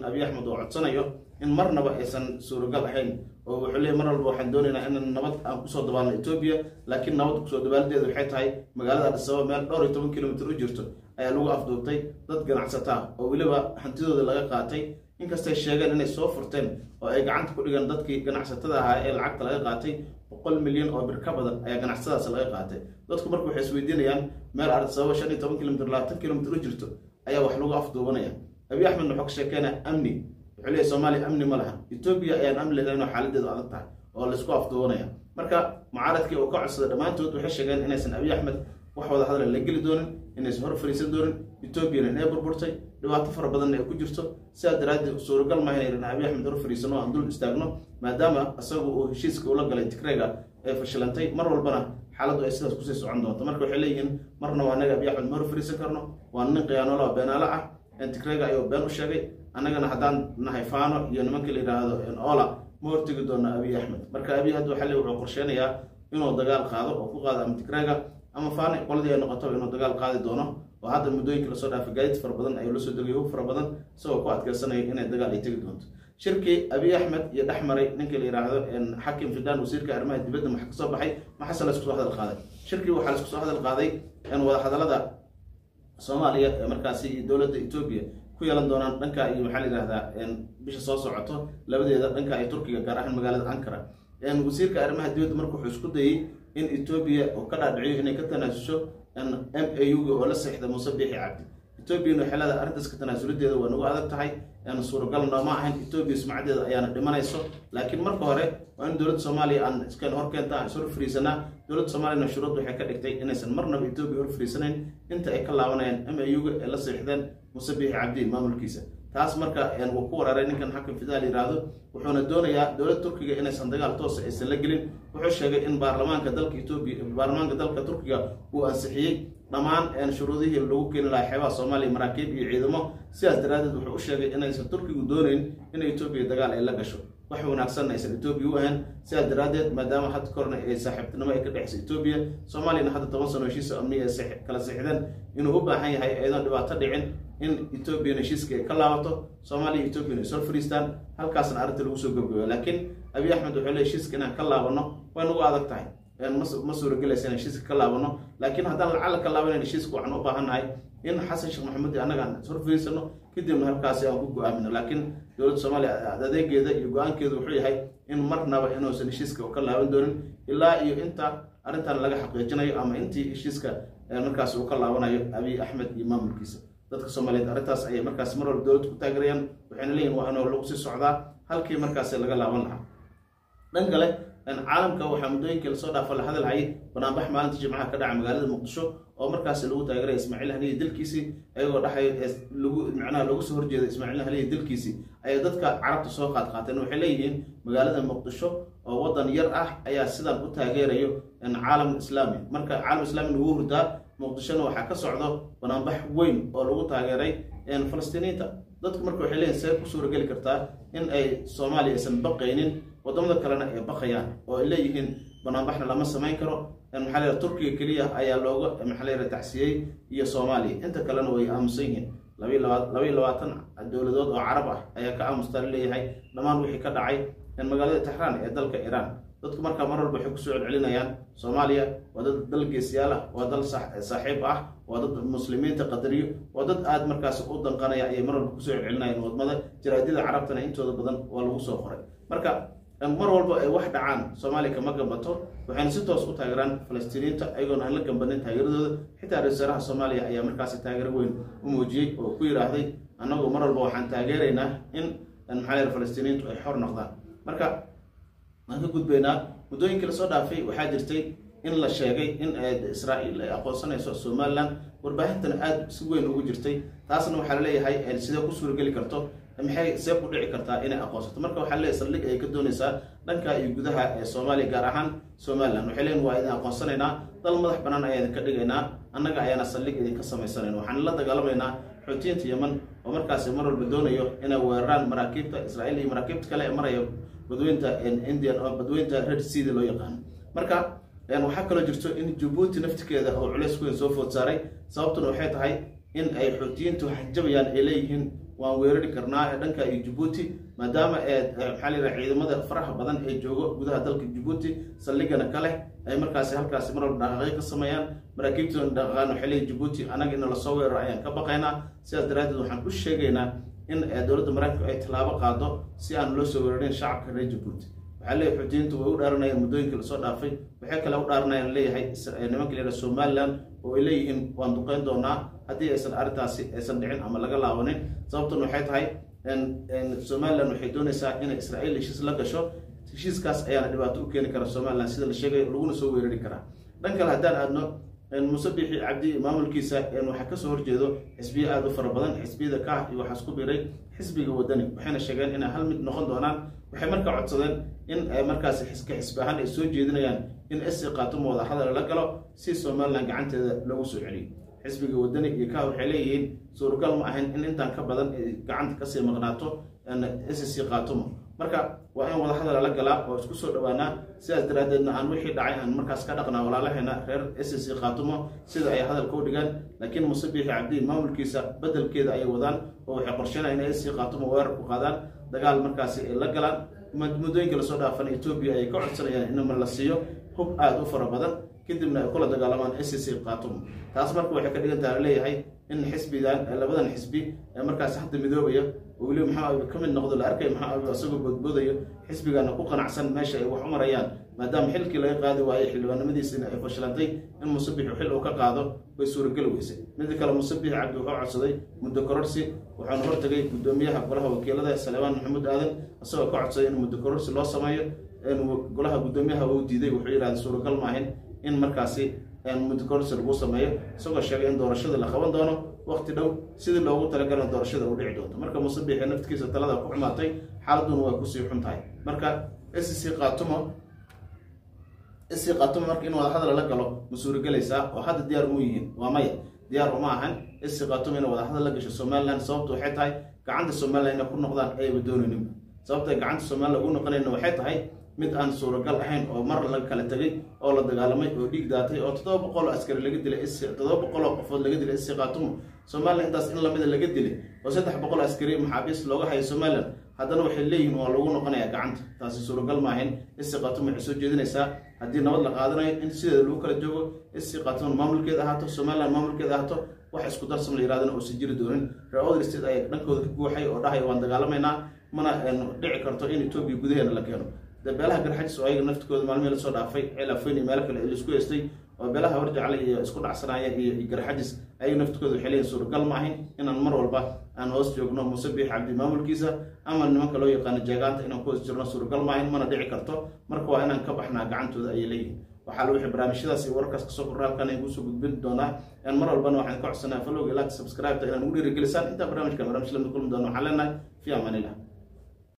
abiy axmed uu codsanayo in marnaba aysan suuragal ahayn oo wuxuu leeyay mar walba waxaan doonaynaa in nabad aan kusoo dabaalno etoobiya laakiin nabad kusoo dabaaladeeda waxay tahay magaalada adisababa meel dhowr iyo toban kilomitr u jirto ayaa lagu afduubtay dad ganacsata oo weliba hantidooda laga qaatay inkastay sheegeen inay soo furteen oo ay gacanta ku dhigeen dadkii ganacsatada ahaa ee lacagta laga qaatay boqol milyan oo bir ka badan ayaa ganacsadaas laga qaatay dadku marka waxay isweydiinayaan meel adisababa shan iyo toban kilomitr labaatan kilomitr u jirto ayaa wax lagu afduubanaya abiy axmed wuxuu ka sheekeynaya amni wuxuu leeyahy soomaaliya amni ma laha etoobiya ayaan amni lahayn oo xaaladeedu adag tahay oo laysku afduubanaya marka mucaaradkii uu ka codsaday dhammaantood waxay sheegeen inaysan abiy axmed wax wada hadla la geli doonin inaysan hor fariisan doonin etoobiyana inay burburtay dhibaato fara badanna ay ku jirto sidaa daraaddeed suuragal maaha inaynan abiy axmed hor fariisano o aan dul istaagno maadaama isagu uu heshiiska ula galay tigreega ee fashilantay mar walbana xaaladdu ay sidaas kusii socon doonto marka waxay leeyihiin marna waa anaga abiy axmed ma hor fariisan karno waa nin khiyaanoolo beenaalo ah tigreega ayuu been u sheegay annagana haddaan nahay faano iyo nimanka la yidhaahdo ola ma hortegi doono abiy axmed marka abiy hadda waxaa le wuxuu qorsheynayaa inuu dagaal qaado oo ku qaado ama tigreega ama faano qoladii ay noqoto inuu dagaal qaadi doono oo hadda muddooyinka lasoo dhaafay gaadiid fara badan ayuu lasoo degay hub fara badan isagoo ku adkeysanayo inay dagaal ay tegi doonto shirkii abiy axmed iyo dhex maray ninka la yidhaahdo xakim fidan wasiirka arrimaha dibadda maxa kasoo baxay maxase laysku soo hadal qaaday shirkii waxaa laisku soo hadal qaaday wada hadalada soomaaliya ee markaasi iyo dowladda etoobiya ku yeelan doonaan dhanka iyo maxaa la yidhahdaa bisha soo socoto labadeeda dhanka iyo turkiga gaar ahaan magaalada ankara wasiirka arrimaha dibadda marka wuxuu isku dayey in etoobiya uu ka dhaadhiciyo inay ka tanaasusho m a u-ga oo la seexda muuse biixi cabdi etoobiyana waxay leedahay arrintaas ka tanaasuladeeda waa nagu adag tahay suuragal nooma ahayn etoobiya sumcadeeda ayaana dhimanayso laakiin marka hore waa in dowladda soomaaliya aan iskeen hor keenta aan is hor fariisanaa dowladda soomaaliyana shuruud waxay ka dhigtay inaysan marnaba etoobiya hor fariisanayn inta ay ka laabanayaan m a u-ga ee la seexdeen muuse biixi cabdi maamulkiisa taas marka wuu ku waraaray ninkan xakim fidaal yidhaahdo wuxuuna doonayaa dowladda turkiga inaysan dagaal toosa aysan la gelin wuxuu sheegay in baarlamaanka dalka etoobiya baarlamaanka dalka turkiga uu ansixiyey dhammaan shuruudihii lagu keeni lahaa xeebaha soomaaliya maraakiib iyo ciidamo sidaas daraaddeed wuxuu u sheegay inaysan turkigu doonayn in etoobiya dagaal ay la gasho wax wanaagsanna aysan etoobiya u ahayn sidaas daraaddeed maadaama hadda korna ay saaxiibtinimo ay ka dhexaysa etoobiya soomaaliyana hadda toban sano heshiisa amniya ay kala sixdeen inuu u baahan yahay ayadoo dhibaato dhicin in etoobiyana heshiiska ay ka laabato soomaaliya etoobiyana ay soo fariistaan halkaasna arrinta lagu soo gabgabo laakiin abiy axmed wuxuu leey heshiiska inaan ka laabano way nagu adag tahay ma suuragelaysa in heshiiska ka laabano laakiin haddaan lacala ka laabanayn heshiiska waxaan u baahannahay in xasan sheekh maxamuud annaga aan hor fariisano kadibna halkaasi aan ku go-aamino laakiin dowladda soomaaliya adeegeeda iyo go-aankeedu wuxuu yahay in marnaba inuusan heshiiska ka laaban doonin ilaa iyo inta arrintan laga xaqiijinayo ama intii heshiiska markaas uu ka laabanayo abiy axmed iyo maamulkiisa dadka soomaaliyeed arrintaas ayay markaas mar walba dowladda ku taageerayaan waxayna leeyihin waa inuu lagu sii socdaa halkii markaasi laga laaban lahaa dhan kale caalamka waxaa muddooyinkii lasoo dhaafa la hadalhayay banaanbax maalinta jimcaha ka dhaca magaalada muqdisho oo markaasi lagu taageeraya ismaaciil haniye dilkiisii ayagoo dhaxay lagu macnaha loogu soo horjeeda ismaaciil haniye dilkiisii ayay dadka carabta soo qaad qaateen waxay leeyihiin magaalada muqdisho oo waddan yar ah ayaa sidan u taageerayo caalam islaami marka caalam islaami lagu hurdaa muqdishona waxaa ka socdo banaanbax weyn oo lagu taageeray falastiiniinta dadku marka waxay leeyihin see ku suurageli kartaa in ay soomaaliya aysan baqaynin wadamada kalena ay baqayaan oo ay leeyihiin banaanbaxna lama samayn karo maxaa la turkiga keliya ayaa looga maxaa la tacsiyey iyo soomaaliya inta kalena way aamusan yihiin labayo labaatan dowladood oo carab ah ayaa ka aamustaa laleeyahay dhammaan wixii ka dhacay magaalada texraan ee dalka iiraan dadku markaa mar walba waxay kusoo celcelinayaan soomaaliya waa dad dal geesyaal ah waa dal saaxiib ah waa dad muslimiinta qadariyo waa dad aada markaas u danqanaya ayay mar walba kusoo celcelinayaan wadmada jaraadyada carabtana intooda badan waa lagu soo qoray marka mar walba ay wax dhacaan soomaaliya kama gambato waxayna si toos u taageeraan falastiiniinta ayagoona aan la gambanin taageeradooda xitaa ra-isul wasaaraha soomaaliya ayaa markaasi taageero weyn u muujiyey oo ku yidhaahday annagu mar walba waxaan taageeraynaa in maxaa la falastiiniintu ay xor noqdaan marka waan ka gudbaynaa muddooyinkii lasoo dhaafay waxaa jirtay in la sheegay in israa'iil ay aqoonsanayso somalilan warbaahintan aada si weyn ugu jirtay taasna waxaa laleeyahay sidee ku suurageli karto maxay see ku dhici kartaa inay aqoonsato marka waxaa leeyahay saldhig ay ka doonaysaa dhanka iyo gudaha ee soomaaliya gaar ahaan somalilan waxay leeyihin waa idin aqoonsanaynaa dal madax bannaan ayaa idinka dhigaynaa annaga ayaana saldhig idinka samaysanayna waxaan la dagaalamaynaa xoutiyiinta yeman oo markaasi mar walba doonayo inay weeraraan maraakiibta israa'iil iyo maraakiibta kale ee maraya badweynta indian oo badweynta red seada loo yaqaano marka waxaa kaloo jirto in jabuuti naftikeeda oo culeys weyn soo food saaray sababtuna waxay tahay in ay xoutiyiintu xajabayaan ay leeyihiin waan weerari karnaa ee dhanka iyo jabuuti maadaama maxaa layidhaha ciidamada faraha badan ee joogo gudaha dalka jabuuti saldhigana ka leh ay markaasi halkaasi mar walba dhaqaaqyo ka sameeyaan maraakiibtoona dhaqaqaan waxay leeyihin jabuuti anaga ina lasoo weeraro ayaan ka baqaynaa sidaas daraaddeed waxaan u sheegaynaa in dowladda maraykanku ay tallaabo qaado si aan loo soo weerarin shacabka reer jabuuti waxaa leeyahay xuutiyiintu way u dhaaranayaan muddooyinka lasoo dhaafay waxay kale u dhaaranayaan leeyahay nimanka la yidhaha somaliland oo ay leeyihiin waan duqeyn doonaa haddii aysan arrintaasi aysan dhicin ama laga laabanin sababtuna waxay tahay somaliland waxay doonaysaa inay israa'iil heshiis la gasho heshiiskaas ayaana dhibaato u keeni kara somaliland sida la sheegay laguna soo weerari karaa dhan kale haddaan aadno musabixi cabdi maamulkiisa waxaa kasoo horjeedo xisbiyo aada u fara badan xisbiyada ka ah iyo waxaa isku biray xisbiga wadani waxayna sheegeen inay hal mid noqon doonaan waxay markaa codsadeen in markaasi xiska xisbi ahaan ay soo jeedinayaan in esi qaatumo wada hadal la galo si somaliland gacanteeda loogu soo celiyo xisbiga wadani iyo ka waxay leeyihiin suuragal ma ahayn in intaan ka badan ay gacanta kasii maqnaato sc qaatumo marka waa in wada hadal la galaa oo isku soo dhawaanaa sidaas daraaddeedna aan wixii dhacay aan markaas ka dhaqnaa walaalaheena reer sc qaatumo sida ay hadalka u dhigaan laakiin musabixi cabdi maamulkiisa bedelkeeda ayay wadaan oo waxay qorsheynaya inay sc qaatumo weerar ku qaadaan dagaal markaasi ay la galaan muddooyinka lasoo dhaafana etoobiya ayay ka codsanayaan in la siiyo hub aada u fara badan kadibna ay kula dagaalamaan sc qaatumo taas marka waxay ka dhigan taha leeyahay in xisbigan labadan xisbi ee markaas hadda midoobaya oo weliba maxaa abi ka mid noqdo la arkay maxaa abi isagoo boodboodayo xisbigana ku qanacsan meesha ay wax u marayaan maadaama xilkii laga qaadi waayey xildhibaanimadiisina ay fashilantay in musabixu xil uu ka qaado way suurageli weysay mida kale musabix cabdi wuxuu codsaday muddo kororsi waxaanu hortagay guddoomiyaha golaha wakiilada saleebaan maxamuud aadan isagoo ka codsaday in muddo kororsi loo sameeyo golaha guddoomiyaha uu diiday wuxuu yidhahda suuragal maahin in markaasi muddo kororsi lagu sameeyo isagoo sheegay in doorashada la qaban doono waqti dhow sidii loogu talagalana doorashada u dhici doonto marka musabixi naftikiisa talada ku xumaatay xaaladuna waa kusii xun tahay marka sc qaatumo sc qaatumo marka in wada hadal la galo ma suuragelaysaa oo hadda diyaar mu yihiin waa maya diyaar uma ahan sc qaatumo inay wada hadal la gasho somaliland sababtu waxay tahay gacanta somaliland inay ku noqdaan ayaba doonaynin sababta gacanta somaliland ugu noqonayna waxay tahay mid aan suuragal ahayn oo mar laga kala tegay oo la dagaalamay oo dhiig daatay oo toddoba boqol oo askari laga dilay toddoba boqol oo qofood laga dilay sc qaatumo somaliland intaas in lamida laga dilay oo saddex boqol askari maxaabiis looga hayo somaliland haddana waxay leeyihiin waa lagu noqonayaa gacanta taasi suuragal maahayn sc qaatumo waxay soo jeedinaysaa haddii nabad la qaadanayo in sideeda lagu kala joogo sc qaatumo maamulkeeda ahaato somaliland maamulkeeda ahaato wax isku darsam la yirahdana uusan jiri doonin reer other state ayaa dhankooda ka guuxay oo dhahaya waan dagaalamaynaa mana dhici karto in etoobiya gudaheena la keeno de beelaha garxajis oo ayaga naftikooda maalmihii lasoo dhaafay ceelafeyn iyo meelo kale laisku heystay oo beelaha warjacle iyo isku dhacsanaya iyo garxajis ayaga naftikooda waxay leeyihin suuragal ma ahayn inaan mar walba aan hoos joogno musabix cabdi maamulkiisa ama nimanka loo yaqaano jeegaanta inaan ku hoos jirno suuragal ma ahayn mana dhici karto marka waa inaan ka baxnaa gacantooda ayay leeyihin waxaa la wixii barnaamijyadaas iyo wararkaas kasoo korra halkan ay kusoo gudbin doonaa mar walbana waxaan ka codsanaa falowga ilaaka subscribe-ta inaan ugu dhiirigelisaan intaa barnaamijkan barnaamij lamid kulmi doono waxaan leenahay fi amaan illah